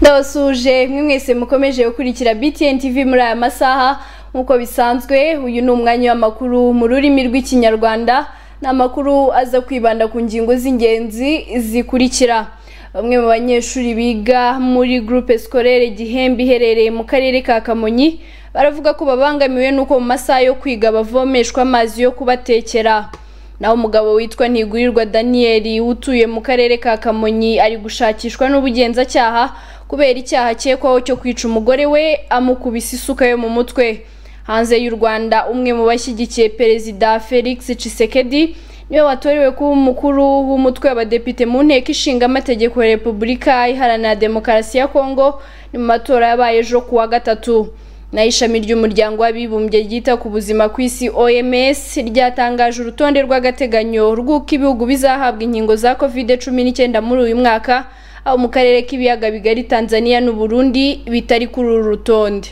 ndabasuje mwe mwese mukomeje gukurikira btn tv muri aya masaha nk'uko bisanzwe uyu ni umwanya w'amakuru mu rurimi rw'ikinyarwanda ni amakuru aza kwibanda ku ngingo z'ingenzi zikurikira bamwe mu banyeshuri biga muri groupe scolaire gihembe iherereye mu karere ka kamonyi baravuga ko babangamiwe n'uko mu masaha yo kwiga bavomeshwa amazi yo kubatekera naho umugabo witwa ntigurirwa daniel utuye mu karere ka kamonyi ari gushakishwa n'ubugenzacyaha kubera icyaha akekwaho cyo kwica umugore we amukubise isuka yo mu mutwe hanze y'u rwanda umwe mu bashyigikiye perezida felix cisekedi niwe watorewe kuba umukuru w'umutwe w'abadepite mu nteko ishinga amategeko ya repubulika iharanira demokarasi ya kongo ni mu matora yabaye ejo ku wa gatatu naho ishami ry'umuryango w'abibumbye ryita ku buzima ku isi oms ryatangaje urutonde rw'agateganyo rw'uko ibihugu bizahabwa inkingo za kovide cumi n'icyenda muri uyu mwaka aho mu karere k'ibiyaga bigari tanzania n'uburundi bitari kuri uru rutonde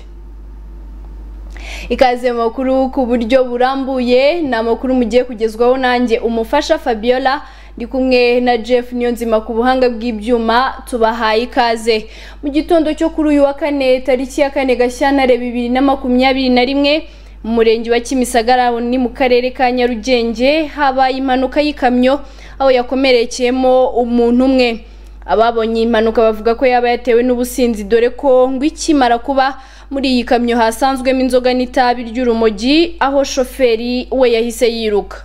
ikaze mu makuru ku buryo burambuye ni amakuru mugiye kugezwaho nanjye umufasha fabiola ndi kumwe na Jeff Niyonzima ku buhanga bw'ibyuma tubahaye ikaze mu gitondo cyo kuri uyu wa kane tariki ya kane Gashyantare bibiri na makumyabiri na rimwe mu murenge wa Kimisagara ni mu karere ka Nyarugenge habaye impanuka y'ikamyo aho yakomerekeyemo umuntu umwe ababonye impanuka bavuga ko yaba yatewe n'ubusinzi dore ko ngo ikimara kuba muri iyi kamyo hasanzwemo inzoga n'itabi ry'urumogi aho shoferi we yahise yiruka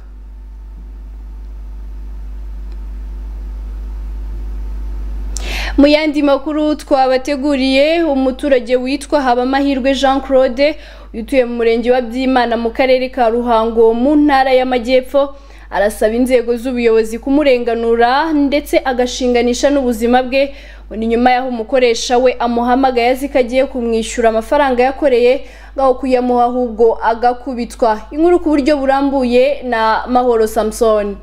mu yandi makuru twabateguriye umuturage witwa habamahirwe jean claude utuye mu murenge wa byimana mu karere ka ruhango mu ntara y'amajyepfo arasaba inzego z'ubuyobozi kumurenganura ndetse agashinganisha n'ubuzima bwe ni nyuma y'aho umukoresha we amuhamagaye azi ko agiye kumwishyura amafaranga yakoreye ngaho kuyamuha ahubwo agakubitwa inkuru ku buryo burambuye na mahoro samusoni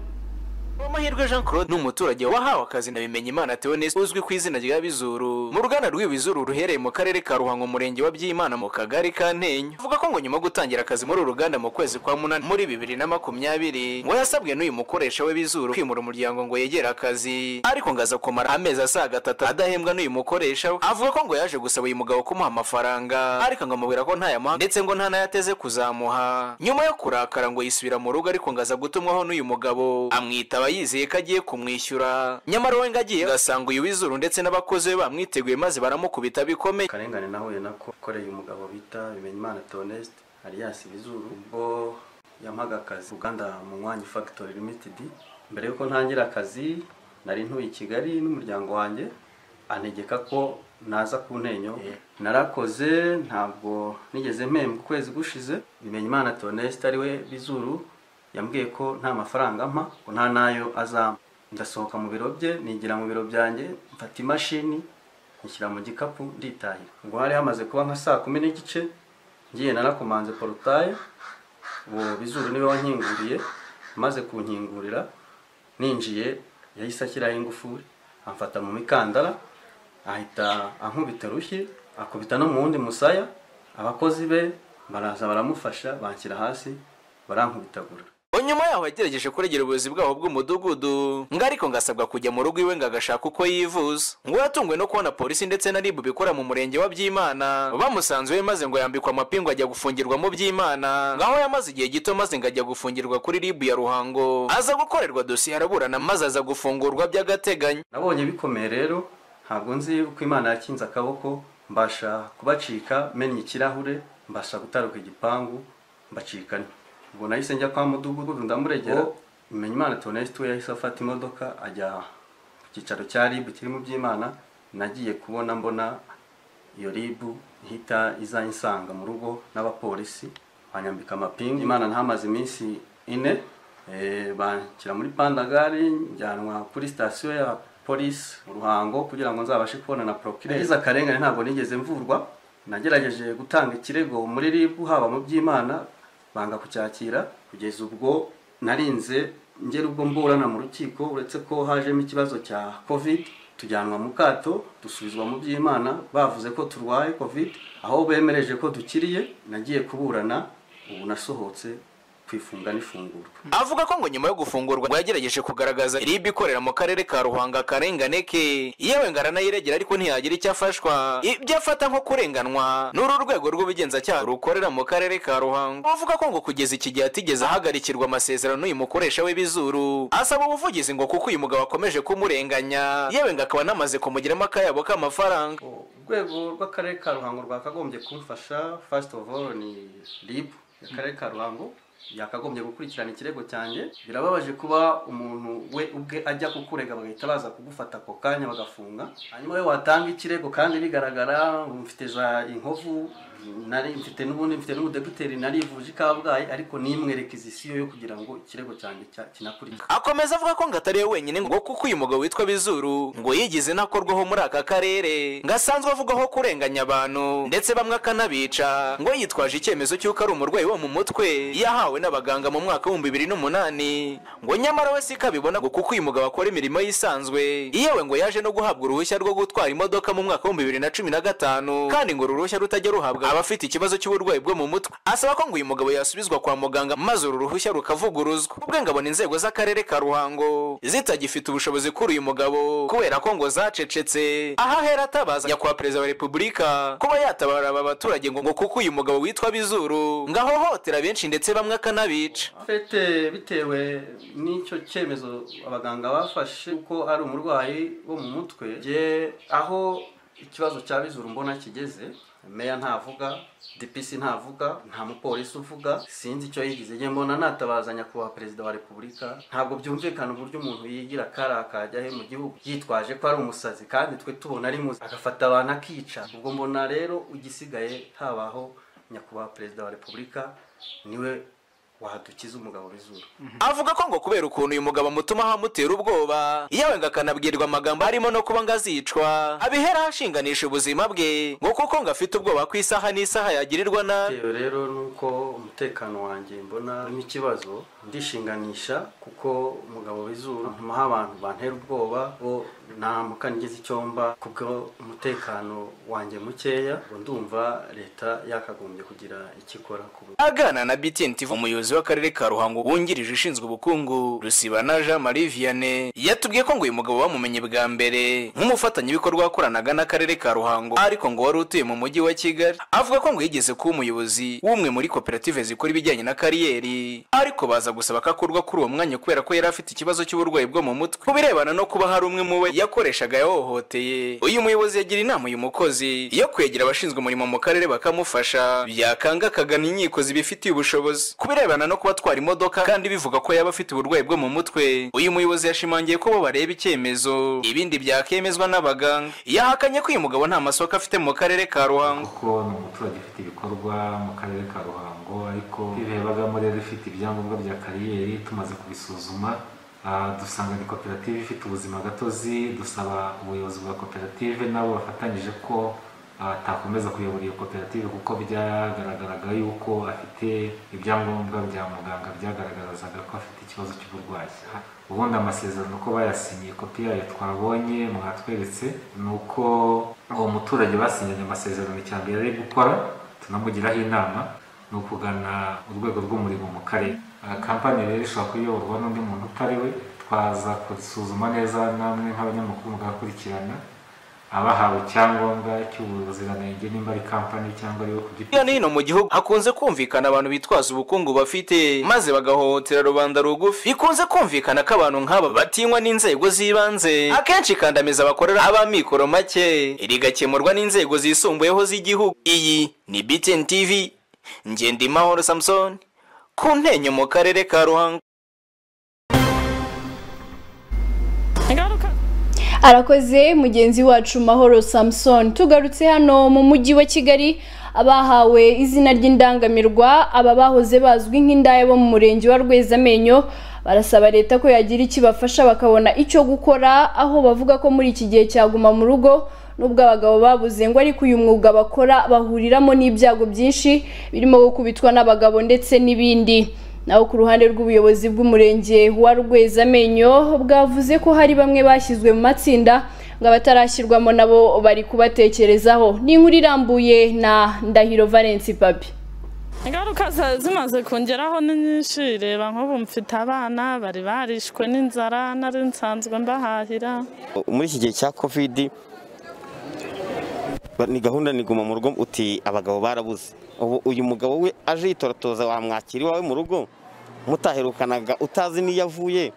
amahirwe jean claude ni umuturage wahawe akazi na bimenyimana theonese uzwi ku izina rya bizuru mu ruganda rw'ibizuru ruhereye mu karere ka ruhango umurenge wa byimana mu kagari ka ntenyo avuga ko ngo nyuma yo gutangira akazi muri uru ruganda mu kwezi kwa munani muri bibiri na makumyabiri ngo yasabwe n'uyu mukoresha we bizuru kwimura umuryango ngo yegere akazi ariko ngo aza kumara amezi asaga atatu adahembwa n'uyu mukoresha we avuga ko ngo yaje gusaba uyu mugabo kumuha amafaranga ariko ngo amubwira ko ntayamuha ndetse ngo ntanayateze kuzamuha nyuma yo kurakara ngo yisubira mu rugo ariko ngo aza gutumwaho n'uyu mugabo amwitaba yizeye ko agiye kumwishyura nyamara we ngagiye ugasanga uyu w'izuru ndetse n'abakozi be bamwiteguye maze baramukubita bikomeye akarengane nahuye nako ukoreye umugabo bita bimenyimana tonesite alias ibizuru ubwo yampaga akazi uruganda munywanyi fagitori limitedi mbere y'uko ntangira akazi nari ntuye i kigali n'umuryango wanjye anegeka ko naza ku ntenyo narakoze ntabwo nigeze mpembwa ukwezi gushize bimenyimana tonesite ari we bizuru yambwiye ko nta mafaranga ampa ko nta n'ayo azampa ndasohoka mu biro bye nigira mu biro byanjye mfata imashini mushyira mu gikapu nditahira ubwo hari hamaze kuba nka saa kumi n'igice ngiye narakomanze porotaye uwo bizuru niwe wankinguriye amaze kunkingurira ninjiye yahise ashyiraho ingufuri amfata mu mikandara ahita ankubita rushyi akubita no mu wundi musaya abakozi be baraza baramufasha banshyira hasi barankubitagura nyuma yaho yagerageje kuregera ubuyobozi bwaho bw'umudugudu ngo ariko ngo asabwa kujya mu rugo iwe ngo agashaka uko yivuza ngo yatunguwe no kubona polisi ndetse na ribu bikora mu murenge wa byimana bamusanze we maze ngo yambikwa amapingu ajya gufungirwa mu byimana ngaho yamaze igihe gito maze ngo ajya gufungirwa kuri ribu ya ruhango aza gukorerwa dosiye araburana maze aza gufungurwa by'agateganyo nabonye bikomeye rero ntabwo nzi uko imana yakinze akaboko mbasha kubacika mennye ikirahure mbasha gutaruka igipangu mbacikana ubwo nahise njya kwa mudugudu ndamuregera umenya imana tunesite we yahise afata imodoka ajya ku cyicaro cya ribu kirimo by'imana nagiye kubona mbona iyo ribu ihita izayinsanga mu rugo n'abapolisi banyambika amapingu imana ntamaze iminsi ine banshyira muri pandagari njyanwa kuri sitasiyo ya polisi mu ruhango kugira ngo nzabashe kubona na porokire yagize akarengane ntabwo nigeze mvurwa nagerageje gutanga ikirego muri ribu haba mu by'imana banga kucyakira kugeza ubwo narinze ngera ubwo mburana mu rukiko uretse ko hajemo ikibazo cya covid tujyanwa mu kato dusubizwa mu by'imana bavuze ko turwaye covid aho bemereje ko dukiriye nagiye kuburana ubu nasohotse kwifunga n'ifungurwa avuga ko ngo nyuma yo gufungurwa ngo yagerageje kugaragaza RIB ikorera mu karere ka Ruhanga akarengane ke yewe ngarana yiregera ariko ntiyagira icyo afashwa ibyo afata nko kurenganwa n'uru rwego rw'ubugenzacyaha rukorera mu karere ka Ruhango avuga ko ngo kugeza iki gihe atigeze ahagarikirwa amasezerano n'uyu mukoresha w'ibizuru asaba ubuvugizi ngo kuko uyu mugabo akomeje kumurenganya yewe ngo akaba anamaze kumugiramo akayabo k'amafaranga urwego rw'akarere ka ruhango rwakagombye kumfasha fasiti ofu oru ni ribu akarere ka ruhango yakagombye gukurikirana ikirego cyanjye birababaje kuba umuntu we ubwe ajya kukurega bagahita baza kugufata ako kanya bagafunga hanyuma we watanga ikirego kandi bigaragara mfite za inkovu nari mfite n'ubundi mfite n'ubudeputeri narivuje i kabgayi ariko nimwerekizisiyo yo kugira ngo ikirego cyanjye cya- kinakurikizwe akomeza avuga ko ngo atari we wenyine ngo kuko uyu mugabo witwa bizuru ngo yigize inakorwaho muri aka karere ngo asanzwe avugaho kurenganya abantu ndetse bamwe akanabica ngo yitwaje icyemezo cy'uko ari umurwayi wo mu mutwe yahawe n'abaganga mu mwaka w'ibihumbi bibiri n'umunani ngo nyamara we si ko abibona ngo kuko uyu mugabo akora imirimo yisanzwe yewe ngo yaje no guhabwa uruhushya rwo gutwara imodoka mu mwaka w'ibihumbi bibiri na cumi na gatanu kandi ngo uru ruhushya rutajya ruhabwa abafite ikibazo cy'uburwayi bwo mu mutwe asaba ko ngo uyu mugabo yasubizwa kwa muganga maze uru ruhushya rukavuguruzwa ubwe ngo abona inzego z'akarere ka ruhango zitagifite ubushobozi kuri uyu mugabo kubera ko ngo zacecetse aho ahera atabaza nyakubahwa perezida wa repubulika kuba yatabara aba baturage ngo ngo kuko uyu mugabo witwa bizuru ngo ahohotera benshi ndetse bamwe akanabica fete bitewe n'icyo cyemezo abaganga bafashe ko ari umurwayi wo mu mutwe njye aho ikibazo cya bizuru mbona kigeze meya ntavuga dpc ntavuga nta mupolisi uvuga sinzi icyo yigize njye mbona natabaza nyakubahwa perezida wa repubulika ntabwo byumvikana uburyo umuntu yigira kariya kajya he mu gihugu yitwaje ko ari umusazi kandi twe tubona ari muzi agafata abantu akica ubwo mbona rero igisigaye habaho nyakubahwa perezida wa repubulika niwe wadukiza umugabo w'izuru avuga ko ngo kubera ukuntu uyu mugabo amutuma ahamutera ubwoba yewe ngo akanabwirwa amagambo harimo no kuba ngo azicwa abihera ashinganisha ubuzima bwe ngo kuko ngo afite ubwoba ku isaha n'isaha yagirirwa nabi bitewe rero nuko umutekano wanjye mbona urimo ikibazo ndishinganisha kuko umugabo w'izuru ntumaho abantu bantera ubwoba bo ntamuka nigeze icyomba kubwo umutekano wanjye mukeya ngo ndumva leta yakagombye kugira icyo ikora ku bu- aganana na BTN TV umuyobozi w'akarere ka Ruhango wungirije ushinzwe ubukungu Rusibana Jean Marie Vianney yatubwiye ko ngo uyu mugabo bamumenye bwa mbere nk'umufatanyabikorwa wakoranaga n'akarere ka Ruhango ariko ngo wari utuye mu mujyi wa Kigali avuga ko ngo yigeze kuba umuyobozi w'umwe muri koperative zikora ibijyanye na kariyeri ariko baza gusaba ko akurwa kuri uwo mwanya kubera ko yari afite ikibazo cy'uburwayi bwo mu mutwe ku birebana no kuba hari umwe mu we yakoreshaga yahohoteye uyu muyobozi yagira inama uyu mukozi yo kwegera abashinzwe umurimo mu karere bakamufasha yakanga akagana inkiko zibifitiye ubushobozi ku birebana no kuba atwara imodoka kandi bivuga ko yaba afite uburwayi bwo mu mutwe uyu muyobozi yashimangiye ko bo bareba icyemezo ibindi byakemezwa n'abaganga yahakanye ko uyu mugabo nta masoko afite mu karere ka ruhango kuko ni umuturage ufite ibikorwa mu karere ka ruhango ariko tubirebagamo rero ifite ibyangombwa bya kariyeri tumaze kubisuzuma ah, dusanga ni koperative ifite ubuzima gatozi dusaba ubuyobozi bwa koperative nabo bafatanyije ko ah, atakomeza kuyobora iyo koperative kuko byagaragaraga yuko afite ibyangombwa bya muganga byagaragazaga ko afite ikibazo cy'uburwayi ubundi amasezerano ko bayasinyiye kopi yayo twabonye mwatweretse ni uko uwo muturage basinyanye amasezerano icya mbere ari gukora tunamugiraho inama ni ukugana urwego rw'umurimo mu karere Aha kampani rero ishobora kuyoborwa n'undi muntu utari we twaza kurisuzuma neza namwe nk'abanyamakuru mugakurikirana abahawe icyangombwa cy'ubuziranenge nimba ari kampani cyangwa ari we ku giti hirya no hino mu gihugu hakunze kumvikana abantu bitwaza ubukungu bafite maze bagahohotera rubanda rugufi bikunze kumvikana ko abantu nk'aba batinywa n'inzego z'ibanze akenshi ikandamiza bakorera ab'amikoro make rigakemurwa n'inzego zisumbuyeho z'igihugu iyi ni BTN TV Ngendimahoro Samson ku ntenyo mu karere ka Ruhango ingaruka arakoze mugenzi wacu mahoro samson tugarutse hano mu mujyi wa kigali abahawe izina ry'indangamirwa aba bahoze bazwi nk'indaya bo mu murenge wa rwezamenyo barasaba leta ko yagira icyo ibafasha bakabona icyo gukora aho bavuga ko muri iki gihe cyaguma mu rugo nubwo abagabo babuze ngo ariko uyu mwuga bakora bahuriramo n'ibyago byinshi birimo gukubitwa n'abagabo ndetse n'ibindi naho ku ruhande rw'ubuyobozi bw'umurenge wa rwezamenyo bwavuze ko hari bamwe bashyizwe mu matsinda ngo abatarashyirwamo nabo bari kubatekerezaho ni inkuru irambuye na ndahiro valence papi ingaruka za- zimaze kongeraho ni nyinshi reba nk'ubu mfite abana bari barishwe n'inzara nari nsanzwe mbahahira muri iki gihe cya covid ba- ni gahunda ni guma mu rugo uti abagabo barabuze ubu uyu mugabo we aje yitoratoza wamwakira iwawe mu rugo mutaherukanaga utazi n'iyo avuye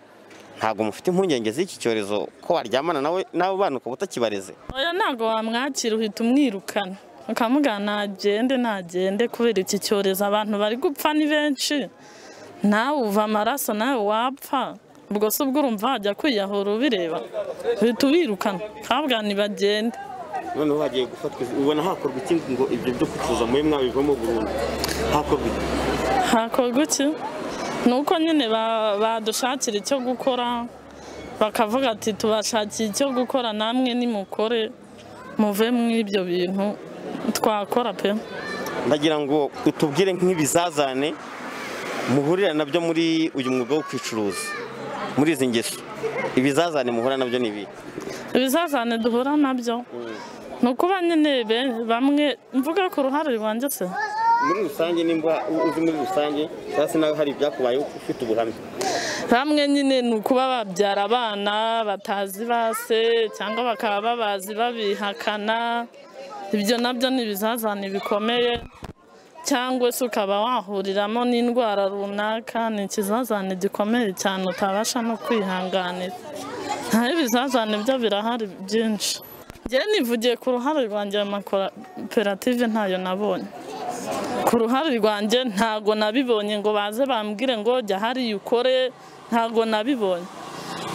ntabwo mufite impungenge z'iki cyorezo ko waryamana nawe n'abo bana ukaba utakibareze oya ntabwo wamwakira uhita umwirukana ukamubwira ntagende ntagende kubera iki cyorezo abantu bari gupfa ni benshi nawe uva amaraso nawe wapfa ubwo se ubwo urumva wajya kwiyahura ubireba uhita ubirukana ukabwira ntibagende noneho hagiye gufatwa ubona hakorwa ikindi ngo ibyo byo kutuza muri mwabivamo burundu hakorwa iki? hakorwa iki ni uko nyine ba- badushakira icyo gukora bakavuga ati tubashakiye icyo gukora namwe nimukore muve muri ibyo bintu twakora pe ndagira ngo utubwire nk'ibizazane muhurira nabyo muri uyu mwuga wo kwicuruza muri izi ngeso ibizazane muhura nabyo ni ibi ibizazane duhura nabyo ni ukuba nyine be- bamwe mvuga ku ruhare rwanjye se muri rusange nimba u- uzi muri rusange cyangwa se nawe hari ibyakubayeho ufite ubuhamya bamwe nyine ni ukuba babyara abana batazi base cyangwa bakaba babazi babihakana ibyo nabyo ni ibizazane bikomeye cyangwa se ukaba wahuriramo n'indwara runaka ni ikizazane gikomeye cyane utabasha no kwihanganira naho ibizazane byo birahari byinshi njyewe nivugiye ku ruhare rwanjye mu makoperative ntayo nabonye ku ruhare rwanjye ntago nabibonye ngo baze bambwire ngo jya hariya ukore ntago nabibonye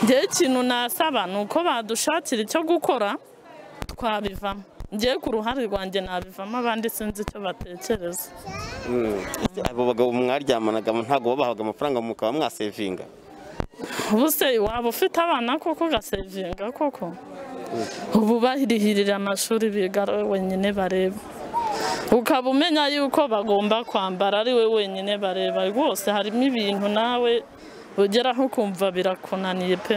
njyewe ikintu nasaba ni uko badushakira icyo gukora twabivamo njyewe ku ruhare rwanjye nabivamo abandi sinzi icyo batekereza abo bagabo mwaryamanaga ntabwo babahaga amafaranga mukaba mwasevinga ubu se waba ufite abana koko ugasevinga koko ubu barihirira amashuri biga ari we wenyine bareba ukaba umenya yuko bagomba kwambara ari we wenyine bareba rwose harimo ibintu nawe ugeraho ukumva birakunaniye pe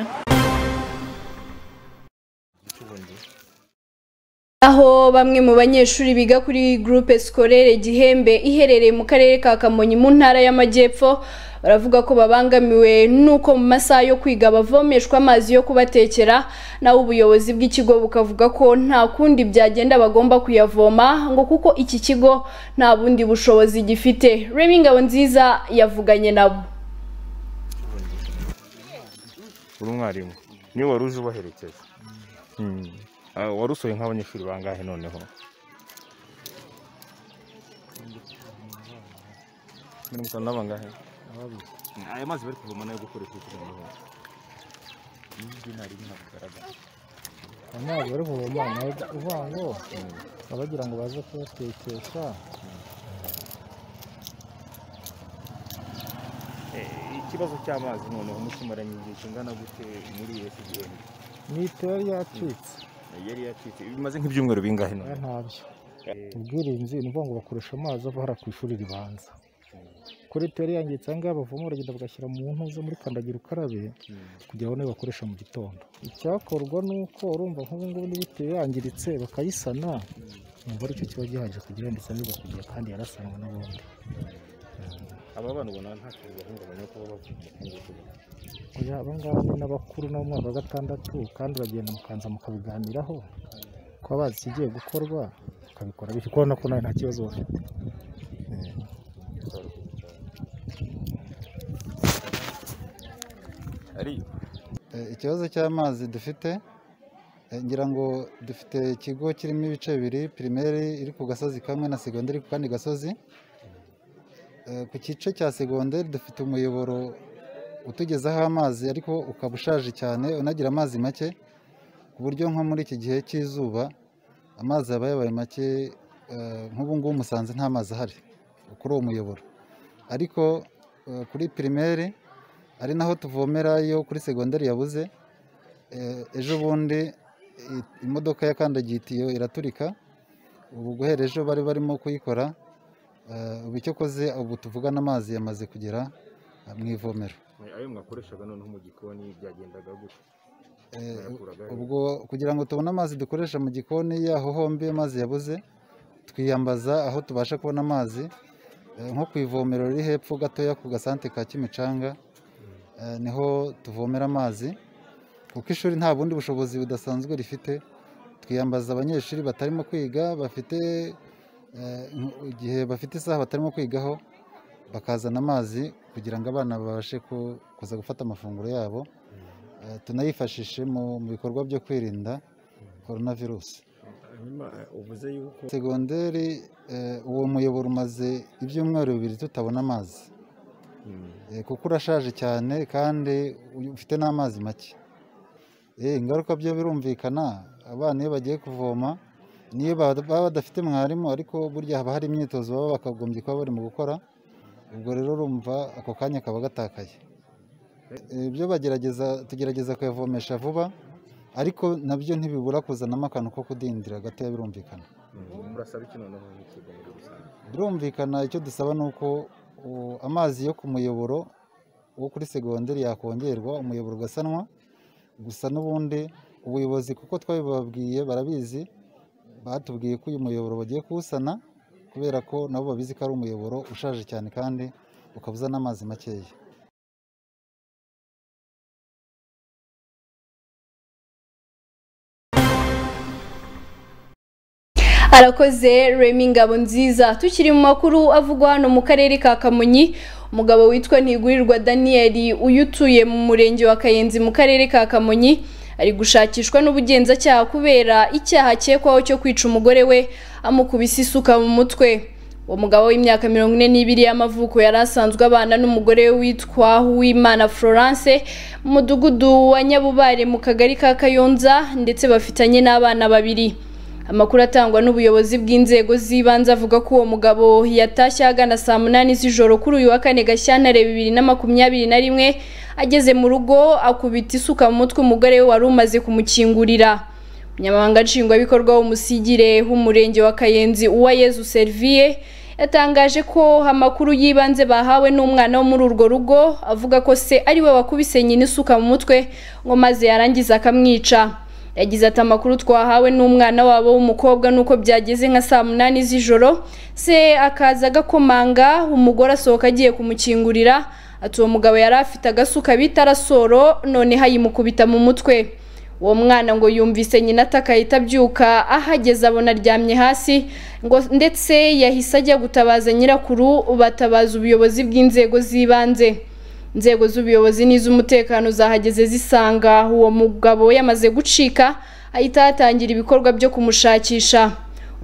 aho bamwe mu banyeshuri biga kuri groupe scolaire Gihembe iherereye mu karere ka Kamonyi mu ntara y'Amajyepfo baravuga ko babangamiwe nuko mu masaha yo kwiga bavomeshwa amazi yo kubatekera naho ubuyobozi bw'ikigo bukavuga ko nta kundi byagenda bagomba kuyavoma ngo kuko iki kigo nta bundi bushobozi gifite Remy Ngabonziza yavuganye nabo uri umwarimu niwe wari uje ubaherekeza Mm. Ah, wari usohoye nk'abanyeshuri bangahe noneho mirongo itanu na bangahe aya mazi bari kuvoma nayo gukoresha kugira ngo amazi bari kuvoma nawe uvuga ngo baba bagira ngo baze kuyatekesha Eh, ikibazo cy'amazi noneho mukimaranye igihe kingana gute muri iyo kigenda mituweli yacitse yari yacitse bimaze nk'ibyumweru bingahe oya none ntabyo ubwirinzi ni ukuvuga ngo bakoresha amazi ava hariya ku ishuri ribanza kuri tuweli yangiritse aha ngaha bavoma baragenda bagashyira mu ntuza muri kandagira ukarabe kugira ngo niyo bakoresha mu gitondo icyakorwa ni uko urumva nk'ubu ngubu n'ibiti yangiritse bakayisana umva aricyo kiba gihaje kugira ngo isanirwe ku gihe kandi yarasanwa n'ubundi aba bana ubona nta kintu bahungabanya kuba bavuye mu buzima oya aba ngaba ni n'abakuru no mu mwaka wa gatandatu kandi uragenda mukanza mukabiganiraho kuba bazi ikigiye gukorwa ukabikora bityo kubona ko nawe nta kibazo bafite Eh, ikibazo cy'amazi dufite eh, ngira ngo dufite ikigo kirimo ibice bibiri pirimeri iri ku gasozi kamwe na segonderi ku kandi gasozi Eh, ku gice cya segonderi dufite umuyoboro utugezaho amazi ariko ukaba ushaje cyane unagira amazi make ku buryo nko muri iki gihe cy'izuba amazi aba yabaye make eh, nk'ubu ngubu musanze nta mazi ahari kuri uwo muyoboro ariko eh, kuri pirimeri ari naho tuvomera iyo kuri segonderi yabuze Eh, ejo bundi i- imodoka yakandagiye itiyo iraturika ubu guhera ejo bari barimo kuyikora Eh, ubu icyo koze ubu tuvugana amazi yamaze kugera eh, mu ivomero Eh, ayo mwakoreshaga noneho mu gikoni byagendaga gute Eh, Bayakuraga he? ubwo kugira ngo tubone amazi dukoresha mu gikoni yaho hombi amazi yabuze twiyambaza aho tubasha kubona amazi Eh, nko ku ivomero riri hepfo gatoya ku gasante ka kimicanga eh, niho tuvomera amazi kuko ishuri nta bundi bushobozi budasanzwe rifite twiyambaza abanyeshuri batarimo kwiga bafite eh, igihe bafite isaha batarimo kwigaho bakazana amazi kugira ngo abana babashe ku- kuza gufata amafunguro yabo Eh, tunayifashishe mu mu bikorwa byo kwirinda korona virusi uvuze yuko segonderi eh, uwo muyoboro umaze ibyumweru bibiri tutabona amazi Eh, kuko urashaje cyane kandi uyu- ufite n'amazi make Eh, ingaruka byo birumvikana abana iyo bagiye kuvoma niyo ba- baba badafite mwarimu ariko burya haba hari imyitozo baba bakagombye kuba bari mu gukora ubwo rero urumva ako kanya kaba gatakaye Eh, ibyo bagerageza tugerageza kuyavomesha vuba ariko nabyo ntibibura kuzanamo akantu ko kudindira gatoya birumvikana murasaba iki noneho nk'ikigo muri rusange birumvikana icyo dusaba ni uko uh, amazi yo ku muyoboro wo kuri segonderi yakongerwa umuyoboro ugasanwa gusa n'ubundi ubuyobozi kuko twabibabwiye barabizi batubwiye ko uyu muyoboro bagiye kuwusana kubera ko nabo babizi ko ari umuyoboro ushaje cyane kandi ukaba uzana amazi makeya arakoze remi ngabo nziza tukiri mu makuru avugwa hano mu karere ka kamonyi umugabo witwa ntigurirwa daniyeli uyu utuye mu murenge wa kayenzi mu karere ka kamonyi ari gushakishwa n'ubugenzacyaha kubera icyaha akekwaho cyo kwica umugore we amukubise isuka mu mutwe uwo mugabo w'imyaka mirongo ine n'ibiri y'amavuko yari asanzwe abana n'umugore we witwa Uwimana Florence mu mudugudu wa Nyabubare mu kagari ka Kayonza ndetse bafitanye n'abana babiri amakuru atangwa n'ubuyobozi bw'inzego z'ibanze avuga ko uwo mugabo yatashye ahagana saa munani z'ijoro kuri uyu wa kane gashyantare bibiri na makumyabiri na rimwe ageze mu rugo akubita isuka mu mutwe umugore we wari umaze kumukingurira umunyamabanga nshingwabikorwa w'umusigire w'umurenge wa kayenzi uwayezu serviye yatangaje ko amakuru y'ibanze bahawe n'umwana wo muri urwo rugo avuga ko se ariwe wakubise nyina isuka mu mutwe ngo maze yarangiza akamwica yagize ati amakuru twahawe n'umwana wabo w'umukobwa nuko byageze nka saa munani z'ijoro se akaza agakomanga umugore asohoka agiye kumukingurira ati uwo mugabo yari afite agasuka bita arasoro noneho ayimukubita mu mutwe uwo mwana ngo yumvise nyina ataka ahita abyuka ahageze abona aryamye hasi ngo ndetse yahise ajya gutabaza nyirakuru batabaza ubuyobozi bw'inzego z'ibanze inzego z'ubuyobozi n'iz'umutekano zahageze zisanga uwo mugabo yamaze gucika ahita hatangira ibikorwa byo kumushakisha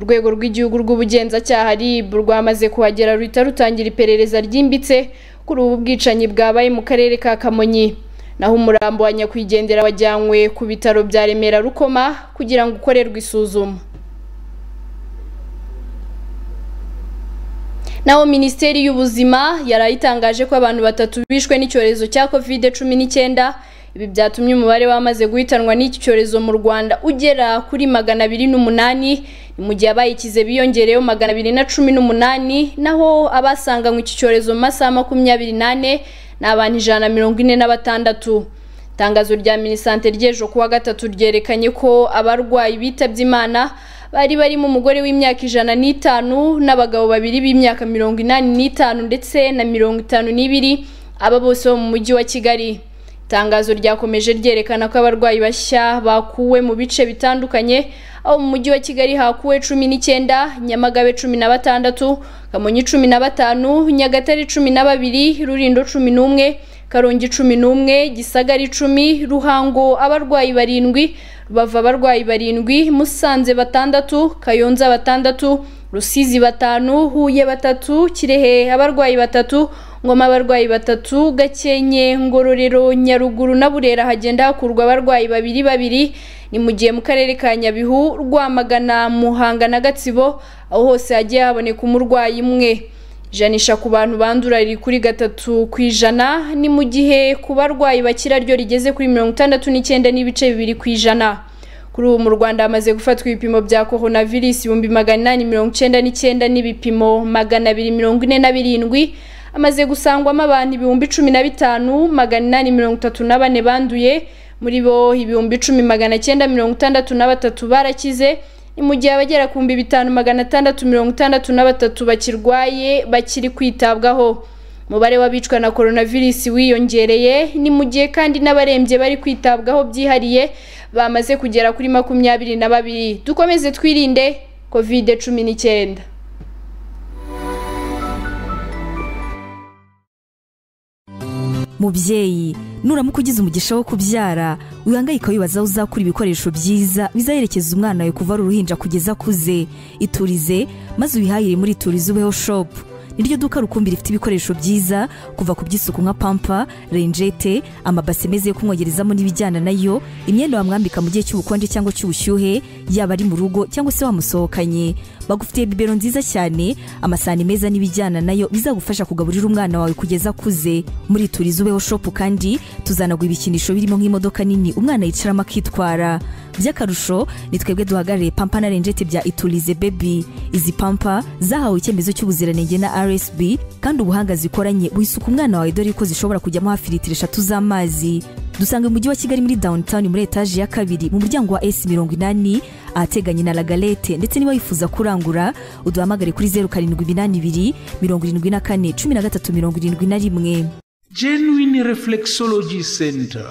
urwego rw'igihugu rw'ubugenzacyaha RIB rwamaze kuhagera ruhita rutangira iperereza ryimbitse kuri ubu bwicanyi bwabaye mu karere ka Kamonyi naho umurambo wa nyakwigendera wajyanywe ku bitaro bya remera rukoma kugira ngo ukorerwe isuzuma naho minisiteri y'ubuzima yari itangaje ko abantu batatu bishwe n'icyorezo cya covid cumi n'icyenda ibi byatumye umubare w'amaze guhitanwa n'iki cyorezo mu rwanda ugera kuri magana abiri n'umunani ni mu gihe abayikize biyongereyeho magana abiri na cumi n'umunani naho abasanganywe iki cyorezo mu masaha makumyabiri n'ane ni abantu ijana na mirongo ine na batandatu itangazo rya minisante ry'ejo kuwa gatatu ryerekanye ko abarwayi bitabye imana bari barimo umugore w'imyaka ijana n'itanu n'abagabo babiri b'imyaka mirongo inani n'itanu ndetse na mirongo itanu n'ibiri aba bose bo mu mujyi wa kigali itangazo ryakomeje ryerekana ko abarwayi bashya bakuwe mu bice bitandukanye aho mu mujyi wa kigali hakuwe cumi n'icyenda nyamagabe cumi na batandatu kamonyi cumi na batanu nyagatare cumi na babiri rurindo cumi n'umwe karongi cumi n'umwe gisagara icumi ruhango abarwayi barindwi rubavu abarwayi barindwi musanze batandatu kayonza batandatu rusizi batanu huye batatu kirehe abarwayi batatu ngoma abarwayi batatu gakenke ngororero nyaruguru na burera hagenda hakurwa abarwayi babiri babiri ni mu gihe mu karere ka nyabihu rwamagana muhanga na gatsibo aho hose hagiye haboneka umurwayi umwe ijanisha ku bantu bandura riri kuri gatatu ku ijana ni mu gihe ku barwayi bakira ryo rigeze kuri mirongo itandatu n'icyenda n'ibice bibiri ku ijana kuri ubu mu rwanda hamaze gufatwa ibipimo bya korona virusi ibihumbi magana inani mirongo icyenda n'icyenda n'ibipimo magana abiri mirongo ine na birindwi hamaze gusangwamo abantu ibihumbi cumi na bitanu magana inani mirongo itatu na bane banduye muri bo ibihumbi cumi magana cyenda mirongo itandatu na batatu barakize ni mu gihe abagera ku bihumbi bitanu magana atandatu mirongo itandatu na batatu bakirwaye bakiri kwitabwaho umubare w'abicwa na korona virusi wiyongereye ni mu gihe kandi n'abarembye bari kwitabwaho byihariye bamaze kugera kuri makumyabiri na babiri dukomeze twirinde kovide cumi n'icyenda mubyeyi nuramuka ugize umugisha wo kubyara wihangayika wibaza aho uzakura ibikoresho byiza bizaherekeza umwana wawe kuva ari uruhinja kugeza akuze iturize maze uyihahire muri iturize ubeho shopu niryo duka rukumbi rifite ibikoresho byiza kuva ku by'isuku nka pampa renjete amabase meza yo kumwogerezamo n'ibijyana nayo imyenda wamwambika mu gihe cy'ubukonje cyangwa cy'ubushyuhe yaba ari mu rugo cyangwa se wamusohokanye bagufitiye bibero nziza cyane amasahani meza n'ibijyana nayo bizagufasha kugaburira umwana wawe kugeza akuze muri turizi ubeho shopu kandi tuzanagura ibikinisho birimo nk'imodoka nini umwana yicaramo akitwara by'akarusho ni twebwe duhagarariye pampa na renjete bya iturize bebi izi pampa zahawe icyemezo cy'ubuziranenge na rsb kandi ubuhanga zikoranye buhisuka umwana wawe dore ko zishobora kujyamo hafi litiro eshatu z'amazi dusanga mu mujyi wa kigali muri downtown muri etaje ya kabiri mu muryango wa s mirongo inani ahateganye na lagalete ndetse niba wifuza kurangura uduhamagare kuri zeru karindwi iminani ibiri mirongo irindwi na kane cumi na gatatu mirongo irindwi na rimwe genuine reflexology center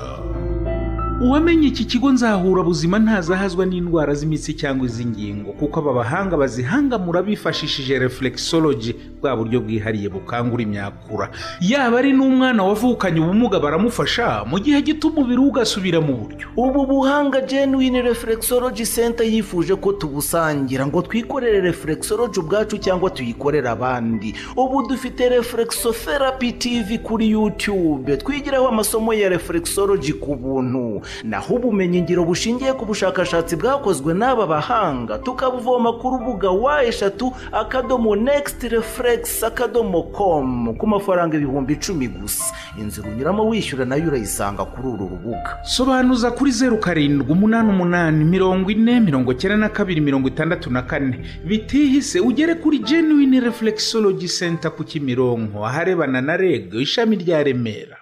uwamenye iki kigo nzahura buzima ntazahazwa n'indwara z'imitsi cyangwa iz'ingingo kuko aba bahanga bazihangamura bifashishije reflexology bwa buryo bwihariye bukangura imyakura yaba ari n'umwana wavukanye ubumuga baramufasha mu gihe gito umubiri we ugasubira mu buryo ubu buhanga genuine reflexology center yifuje ko tubusangira ngo twikorere reflexology ubwacu cyangwa tuyikorere abandi ubu dufite reflexotherapy tv kuri youtube twigiraho amasomo ya reflexology ku buntu naho ubumenyi ngiro bushingiye ku bushakashatsi bwakozwe n'aba bahanga tukabuvoma ku rubuga wa eshatu akadomo nekisiti refuregisi akadomo komu ku mafaranga ibihumbi icumi gusa inzira unyuramo wishyura nayo urayisanga kuri uru rubuga sobanuza kuri zeru karindwi umunani umunani mirongo ine mirongo icyenda na kabiri mirongo itandatu na kane bitihise ugere kuri genuine reflexology center ku kimironko aharebana na reg ishami rya remera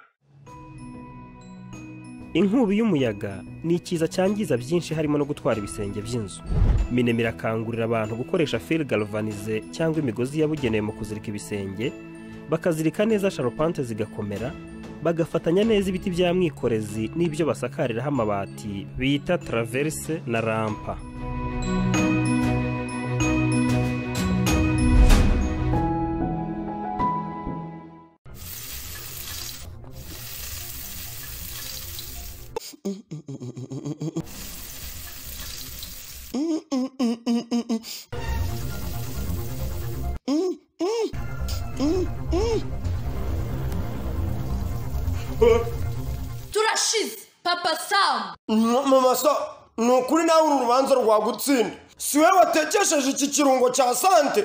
inkubi y'umuyaga ni ikiza cyangiza byinshi harimo no gutwara ibisenge by'inzu minema irakangurira abantu gukoresha feri galvanize cyangwa imigozi yabugenewe mu kuzirika ibisenge bakazirika neza sharupante zigakomera bagafatanya neza ibiti bya mwikorezi n'ibyo basakariraho amabati bita taraverise na rampa turashize papa samu mama sa ni ukuri nawe uru rubanza rwagutsinda si we watekesheje iki kirungo cya sante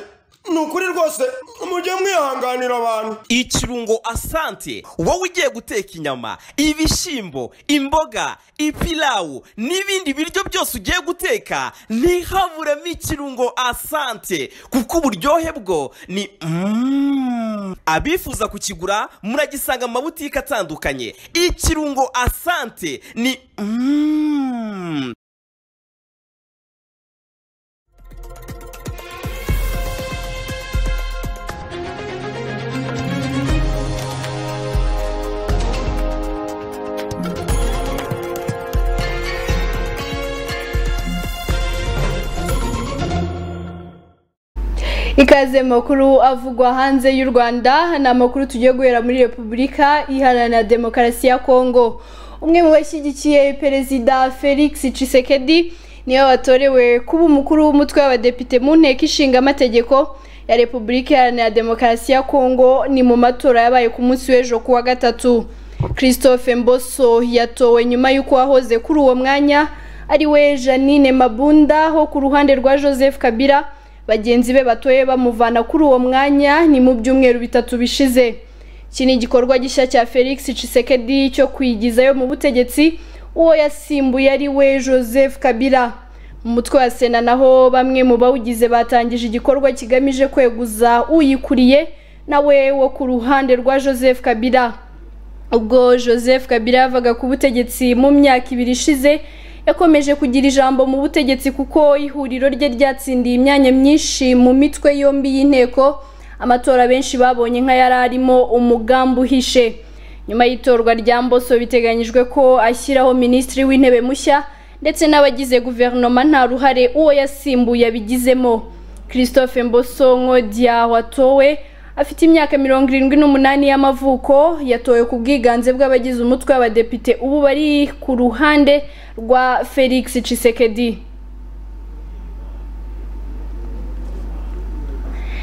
ni ukuri rwose mujye mwihanganira abantu ikirungo asante wowe ugiye guteka inyama ibishyimbo imboga ipilawu n'ibindi biryo byose ugiye guteka ntihaburemo ikirungo asante kuko uburyohe bwo ni mm. abifuza kukigura muragisanga mu mabutike atandukanye ikirungo asante ni mm. ikaze makuru avugwa hanze y'u rwanda ni amakuru tugiye guhera muri repubulika iharanira demokarasi ya kongo umwe mu bashyigikiye perezida felix cisekedi niwe watorewe kuba umukuru w'umutwe w'abadepite mu nteko ishinga amategeko ya repubulika iharanira demokarasi ya kongo ni mu matora yabaye ku munsi w'ejo ku wa gatatu christophe mboso yatowe nyuma y'uko wahoze kuri uwo mwanya ari we janine mabunda ho ku ruhande rwa joseph kabila bagenzi be batoye bamuvana kuri uwo mwanya ni mu byumweru bitatu bishize iki ni igikorwa gishya cya felix cisekedi cyo kwigizayo mu butegetsi uwo yasimbuye ari we joseph kabila mu mutwe wa sena naho bamwe mu bawugize batangije igikorwa kigamije kweguza uyikuriye nawe wo ku ruhande rwa joseph kabila ubwo joseph kabila yavaga ku butegetsi mu myaka ibiri ishize yakomeje kugira ijambo mu butegetsi kuko ihuriro rye ryatsindiye imyanya myinshi mu mitwe yombi y'inteko amatora benshi babonye nk'ayari arimo umugambi uhishe nyuma y'itorwa rya mboso biteganyijwe ko ashyiraho minisitiri w'intebe mushya ndetse n'abagize guverinoma nta ruhare uwo yasimbuye abigizemo christophe mboso nkodya watowe afite imyaka mirongo irindwi n'umunani y'amavuko yatowe ku bwiganze bw'abagize umutwe w'abadepite ubu bari ku ruhande rwa felix cisekedi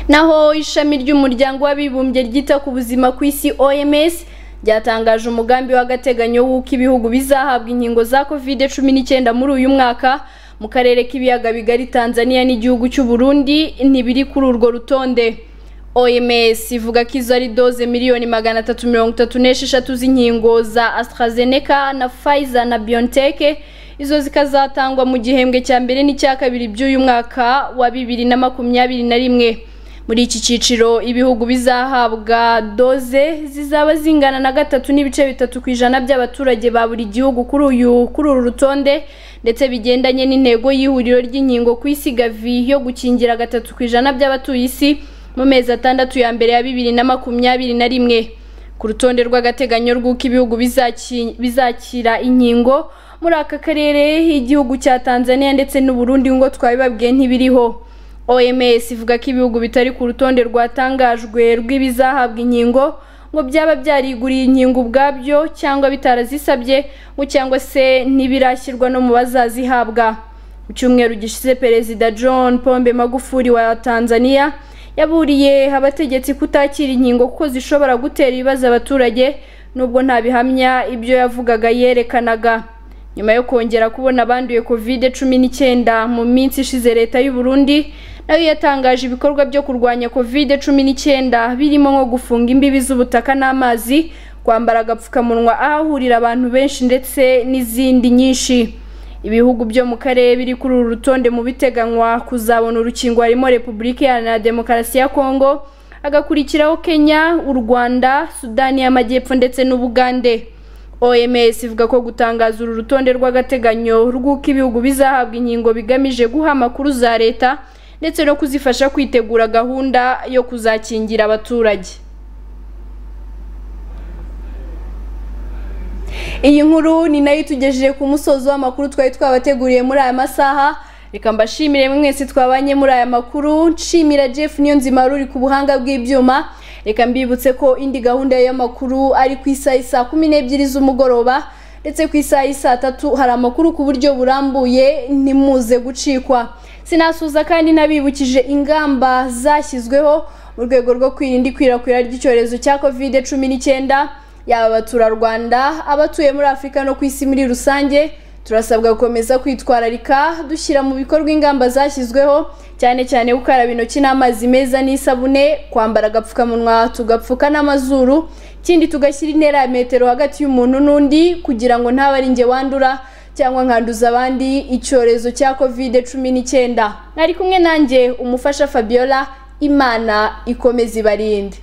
naho ishami ry'umuryango w'abibumbye ryita ku buzima ku isi oms ryatangaje umugambi w'agateganyo w'uko ibihugu bizahabwa inkingo za covid cumi n'icyenda muri uyu mwaka mu karere k'ibiyaga bigari tanzania n'igihugu cy'u burundi ntibiri kuri urwo rutonde OMS ivuga ko izo ari doze miliyoni magana atatu mirongo itatu n'esheshatu z'inkingo za AstraZeneca na Pfizer na BioNTech izo zikazatangwa mu gihembwe cya mbere n'icya kabiri by'uyu mwaka wa bibiri na makumyabiri na rimwe muri iki cyiciro ibihugu bizahabwa doze zizaba zingana na gatatu n'ibice bitatu ku ijana by'abaturage ba buri gihugu kuri uyu kuri uru rutonde ndetse bigendanye n'intego y'ihuriro ry'inkingo ku isi gavi yo gukingira gatatu ku ijana by'abatuye isi mu mezi atandatu ya mbere ya bibiri na makumyabiri na rimwe ku rutonde rw'agateganyo rw'uko ibihugu bizakira inkingo muri aka karere igihugu cya tanzania ndetse n'uburundi ngo twabibabwiye ntibiriho oms ivuga ko ibihugu bitari ku rutonde rwatangajwe rw'ibizahabwa inkingo ngo byaba byariguriye inkingo ubwabyo cyangwa bitarazisabye ngo cyangwa se ntibirashyirwa no mu bazazihabwa mu cyumweru gishize perezida john pombe magufuri wa tanzania yaburiye abategetsi kutakira inkingo kuko zishobora gutera ibibazo abaturage nubwo nta bihamya ibyo yavugaga yerekanaga nyuma yo kongera kubona abanduye kovide cumi n'icyenda mu minsi ishize leta y'u Burundi nayo yatangaje ibikorwa byo kurwanya kovide cumi n'icyenda birimo nko gufunga imbibi z'ubutaka n'amazi kwambara agapfukamunwa ahahurira abantu benshi ndetse n'izindi nyinshi ibihugu byo mu karere biri kuri uru rutonde mu biteganywa kuzabona urukingo harimo repubulika iharanira demokarasi ya kongo hagakurikiraho kenya u rwanda sudani y'amajyepfo ndetse n'ubugande oms ivuga ko gutangaza uru rutonde rw'agateganyo rw'uko ibihugu bizahabwa inkingo bigamije guha amakuru za leta ndetse no kuzifasha kwitegura gahunda yo kuzakingira abaturage iyi nkuru ni nayo itugejeje ku musozo w'amakuru twari twabateguriye muri aya masaha reka mbashimire mwese twabanye muri aya makuru nshimira jeff niyo nzima uri ku buhanga bw'ibyuma reka mbibutse ko indi gahunda y'amakuru ari ku isaha saa kumi n'ebyiri z'umugoroba ndetse ku isaha saa tatu hari amakuru ku buryo burambuye ntimuze gucikwa sinasuza kandi nabibukije ingamba zashyizweho mu rwego rwo kwirinda ikwirakwira ry'icyorezo cya kovide cumi n'icyenda yaba abaturarwanda abatuye muri afurika no ku isi muri rusange turasabwa gukomeza kwitwararika dushyira mu bikorwa ingamba zashyizweho cyane cyane gukaraba intoki n'amazi meza n'isabune kwambara agapfukamunwa tugapfuka n'amazuru ikindi tugashyira intera ya metero hagati y'umuntu n'undi kugira ngo ntabe ari njye wandura cyangwa nkanduza abandi icyorezo cya kovide cumi n'icyenda mwari kumwe nanjye umufasha fabiola imana ikomeza ibarinde